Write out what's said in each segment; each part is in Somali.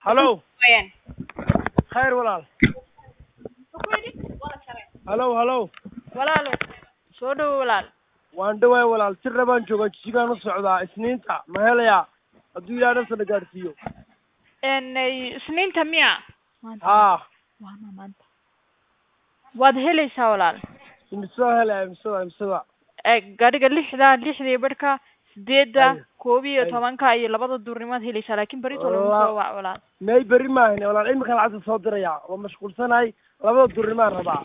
halow Wayaan. khayr walaal halow halow Walaalo. Soo dhawo walaal. waan dhawaay walaal sirna baan joogaa jisigaan u socdaa isniinta ma helayaa hadduu ilaa nafta la gaadhsiiyo En isniinta miya? haa Waana maanta. Waad helaysaa walaal. imisoo helaya imisada imisada Ee gaadhiga lixda lixdii barhka sideedda Ayo. koob iyo Ayo. tobanka iyo labada duurnimaad helaysaa laakiin berito lagu Wallah. soo wac walaal. may berri maahine walaal imika lacagta soo diraya waa mashquulsanahay labada durnimaan rabaa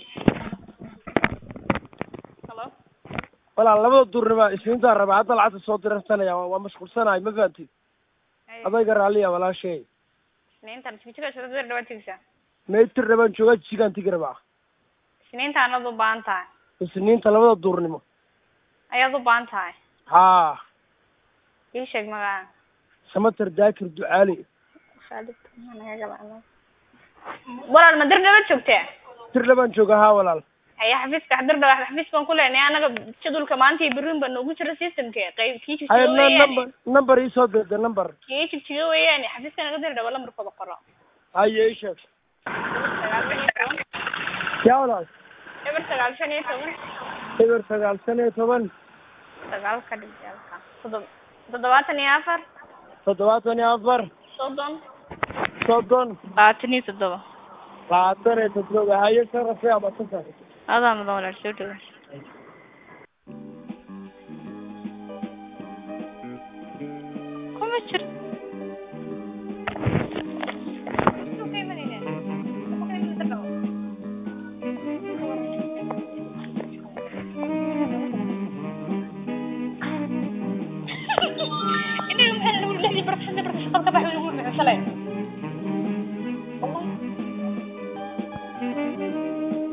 Hello. walaal labada durnima isniintaan rabaa hadda lacagta soo dirsanaya waa waa mashquulsanahay ma fahamtid adayga raalliya walaashay isniintan jigjiga soo dir dhawaad tigsa may tirna baan joogaa jisigaan tigi rabaa isniintaan aad u baahan tahay isniinta labada duurnimo ayaad u baahan tahay haa ii sheeg magaca samater daakir ducaali walaal ma dir dhawaad joogtee tirna baan joogaa haa walaal haya xafiiska dir dhawaad xafiis baan ku leenahay anaga jadulka maanta iyo berrin baa noogu jira systemke qayb kii haya jigjiga n weeyaan number number iisoo dirda number kii jigjiga weeyaan xafiiska naga dir dhawaad lambarkooda qoro haya ii sheeg sagaal shan iyo toban yaa walaal eber sagaal shan iyo toban eber sagaal shan iyo toban sagaal ka dhig halka toddob toddobaatan iyo afar toddobaatan iyo afar soddon soddon labaatan iyo toddoba. labaatan iyo toddoba haye sharafay ama safar Adaa mudan walaal soo dhawo. kuma jiro